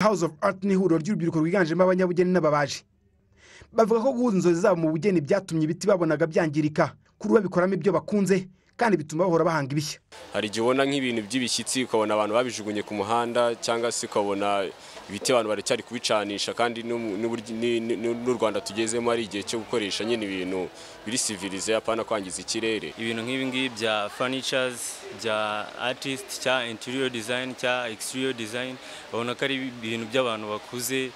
house of art ni ihuriro ry'urubyiruko rwiganjemo abanyabugeni n'ababaji bavuga ko guhuza inzozi zabo mu bugeni byatumye ibiti babonaga byangirika kuri ubu babikoramo ibyo bakunze kandi bituma bahora bahanga ibishya hari igihe ubona nk'ibintu by'ibishyitsi ukabona abantu babijugunye ku muhanda cyangwa se ukabona ibiti abantu baracyari kubicanisha kandi n'ubu- n'uburyo- ni- ni- ni- n'u rwanda tugezemo hari igihe cyo gukoresha nyine ibintu biri sivilize apana kwangiza ikirere ibintu nk'ibi ngibi bya furnitures bya artist cya interior design cya exterior design babona ko ari ibintu by'abantu bakuze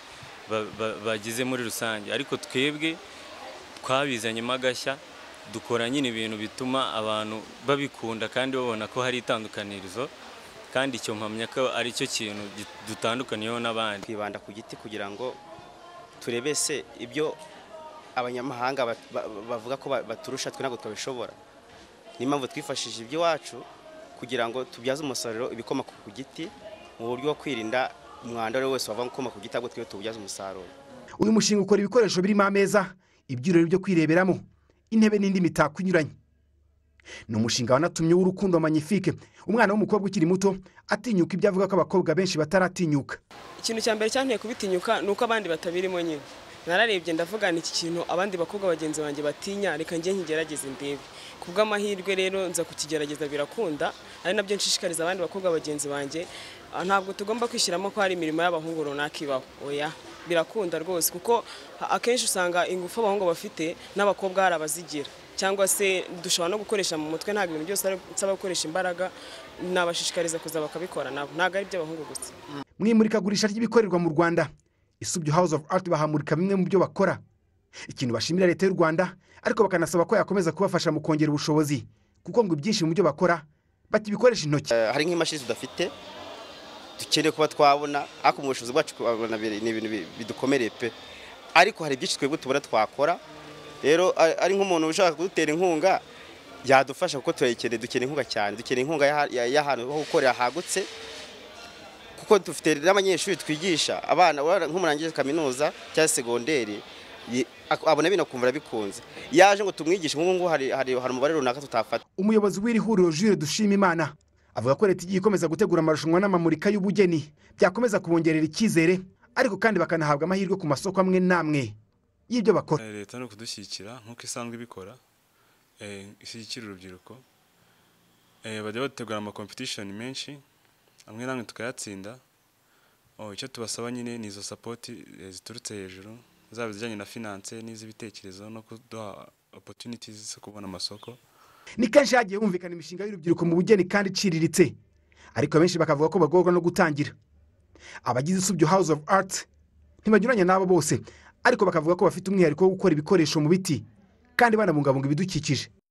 ba- ba- bagize muri rusange ariko twebwe twabizanyemo agashya dukora nyine ibintu bituma abantu babikunda kandi babona ko hari itandukanirizo kandi icyo mpamya ko ari cyo kintu gi- dutandukaniyeho n'abandi twibanda ku giti kugira ngo turebe se ibyo abanyamahanga bat- ba- ba- bavuga ko ba- baturusha twe ntabwo twabishobora niyo mpamvu twifashishije iby'iwacu kugira ngo tubyaze umusaruro ibikomoka ku giti mu buryo bwo kwirinda umwanda uwo ari we wese wava ukomoka ku giti ahubwo twe tuwubyaze umusaruro uyu mushinga ukora ibikoresho birimo ameza ibyurori byo kwireberamo intebe n'indi mitako inyuranye ni umushinga wanatumye w'urukundo manyifike umwana w'umukobwa ukiri muto atinyuka ibyo avuga ko abakobwa benshi bataratinyuka ikintu cya mbere cyanteye kubitinyuka ni uko abandi batabirimo nyine nararebye ndavuga ni iki kintu abandi bakobwa bagenzi banjye batinya reka njye nkigerageze ndebe ku bw'amahirwe rero nza kukigerageza birakunda ari nabyo nshishikariza abandi bakobwa bagenzi banjye Ah, ntabwo tugomba kwishyiramo ko hari imirimo y'abahungu runaka ibaho oya birakunda rwose kuko a- akenshi usanga ingufu abahungu bafite n'abakobwa hari abazigira cyangwa se dushobora no gukoresha mu mutwe ntabwo ibintu byose ari- bisaba gukoresha imbaraga nabashishikariza kuza bakabikora nabo ntabwo ari iby'abahungu gusa mu imurikagurisha ry'ibikorerwa mu rwanda isubyo house of art bahamurika bimwe mu byo bakora ikintu bashimira leta y'u rwanda ariko bakanasaba ko yakomeza kubafasha mu kongera ubushobozi kuko ngo ibyinshi mu byo bakora bakibikoresha intoki Eh, hari nk'imashini tudafite dukeneye kuba twabona ariko mu bushobozi bwacu kubabona biri- ni ibintu bi- bidukomereye pe ariko hari byinshi twebwe tubona twakora rero a- ari nk'umuntu ushaka kudutera inkunga yadufasha kuko turayikeneye dukeneye inkunga cyane dukeneye inkunga y'aha- ya- y'ahantu ho gukorera hagutse kuko dufite n'abanyeshuri twigisha abana urabona nk'umurangije kaminuza cyangwa segonderi yi- ak- abona bino akumva arabikunze yaje ngo tumwigishe nk'ubu ngubu hari hari hari umubare runaka tutafata umuyobozi w'iri huriro jules dushimimana avuga ko leta igiye ikomeza gutegura amarushanwa n'amamurika y'ubugeni byakomeza kubongerera icyizere ariko kandi bakanahabwa amahirwe ku masoko amwe n'amwe y'ibyo bakora Eh, leta ni ukudushyigikira nk'uko isanzwe ibikora eh, ishyigikira urubyiruko Eh, bajya bategura amakompetishoni menshi amwe namwe tukayatsinda Oh, icyo tubasaba nyine ni izo sapoti eh, ziturutse hejuru zaba izijyanye na finance n'iz'ibitekerezo no kuduha opportunities zo kubona amasoko ni kenshi hagiye humvikana imishinga y'urubyiruko mu bugeni kandi iciriritse ariko benshi bakavuga ko bagorwa no gutangira abagize isubyo house of art ntibanyuranya n'abo bose ariko bakavuga ko bafite umwihariko wo gukora ibikoresho mu biti kandi banabungabunga ibidukikije